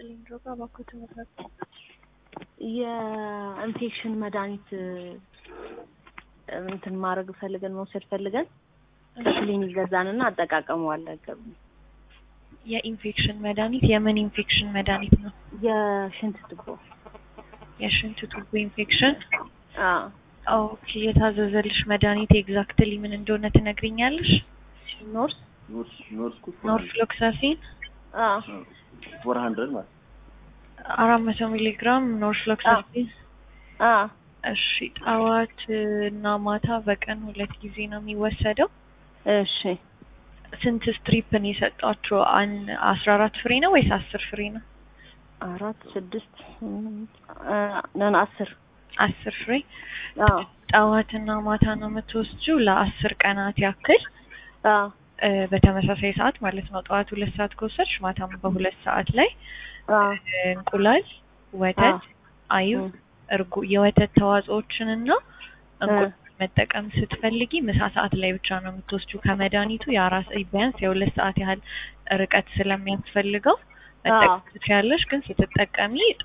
ይስጥልኝ። ድሮጋ እባክዎት መድረክ የኢንፌክሽን መድኃኒት እንትን ማድረግ ፈልገን መውሰድ ፈልገን ከክሊኒክ ገዛንና አጠቃቀሙ አልነገሩም። የኢንፌክሽን መድኃኒት የምን ኢንፌክሽን መድኃኒት ነው? የሽንት ቱቦ የሽንት ቱቦ ኢንፌክሽን። አዎ ኦኬ። የታዘዘልሽ መድኃኒት ኤግዛክትሊ ምን እንደሆነ ትነግሪኛለሽ? ኖርስ ኖርስ ኖርስ ኩ ኖርፍሎክሳሲን አዎ ፎር ሀንድረድ ማለት አራት መቶ ሚሊ ግራም ኖርፍሎክሳሲን። አዎ እሺ። ጠዋት እና ማታ በቀን ሁለት ጊዜ ነው የሚወሰደው። እሺ ስንት ስትሪፕን የሰጧቸው? አን አስራ አራት ፍሬ ነው ወይስ አስር ፍሬ ነው? አራት ስድስት ስምንት አ ነን አስር አስር ፍሬ አዎ ጠዋትና ማታ ነው የምትወስጂው ለአስር ቀናት ያክል አዎ እ በተመሳሳይ ሰዓት ማለት ነው። ጠዋት ሁለት ሰዓት ከወሰድሽ ማታም በሁለት ሰዓት ላይ አዎ እ እንቁላል፣ ወተት፣ አይብ፣ እርጎ የወተት ተዋጽኦችንና እንቁላል መጠቀም ስትፈልጊ ምሳ ሰዓት ላይ ብቻ ነው የምትወስጂው። ከመድኃኒቱ የአራት ቢያንስ የሁለት ሰዓት ያህል ርቀት ስለሚያስፈልገው መጠቀም ትችያለሽ። ግን ስትጠቀሚ